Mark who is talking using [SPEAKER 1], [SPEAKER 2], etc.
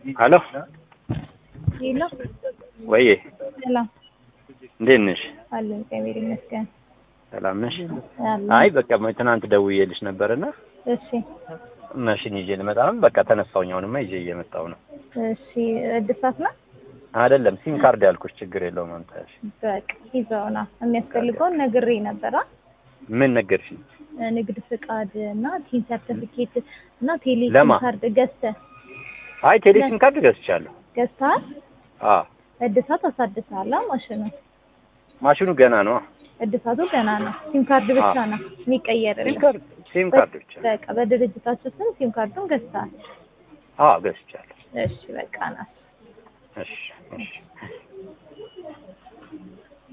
[SPEAKER 1] ሄሎ
[SPEAKER 2] ሄሎ
[SPEAKER 1] ወይዬ
[SPEAKER 2] ሰላም
[SPEAKER 1] እንዴት ነሽ?
[SPEAKER 2] አለ እግዚአብሔር ይመስገን።
[SPEAKER 1] ሰላም ነሽ?
[SPEAKER 2] አለ
[SPEAKER 1] አይ በቃ ትናንት ደውዬልሽ ነበርና
[SPEAKER 2] እሺ
[SPEAKER 1] ማሽን ይዤ ልመጣ ነው። በቃ ተነሳሁኝ። አሁንማ ይዤ እየመጣሁ ነው።
[SPEAKER 2] እሺ እድሳት ነው
[SPEAKER 1] አይደለም ሲም ካርድ ያልኩሽ ችግር የለውም አምጣሽ።
[SPEAKER 2] በቃ ይዘውና የሚያስፈልገውን ነግሬ ነበራ
[SPEAKER 1] ምን ነገርሽኝ?
[SPEAKER 2] ንግድ ፍቃድ እና ቲን ሰርቲፊኬት እና ቴሌ
[SPEAKER 1] ለማ?
[SPEAKER 2] ካርድ ገዝተህ
[SPEAKER 1] አይ ቴሌ ሲም ካርድ ገዝቻለሁ።
[SPEAKER 2] ገዝተሃል?
[SPEAKER 1] አዎ
[SPEAKER 2] እድሳት አሳድሰሃል? ማሽኑ
[SPEAKER 1] ማሽኑ ገና ነው።
[SPEAKER 2] እድሳቱ ገና ነው። ሲም ካርድ ብቻ
[SPEAKER 1] አዎ።
[SPEAKER 2] ነው
[SPEAKER 1] ሲም
[SPEAKER 2] የሚቀየርልህ።
[SPEAKER 1] ካርድ ሲም ካርድ ብቻ።
[SPEAKER 2] በቃ በድርጅታችሁ ስም ሲም ካርዱን ገዝተሃል?
[SPEAKER 1] አዎ ገዝቻለሁ።
[SPEAKER 2] እሺ በቃ ናት።
[SPEAKER 1] እሺ እሺ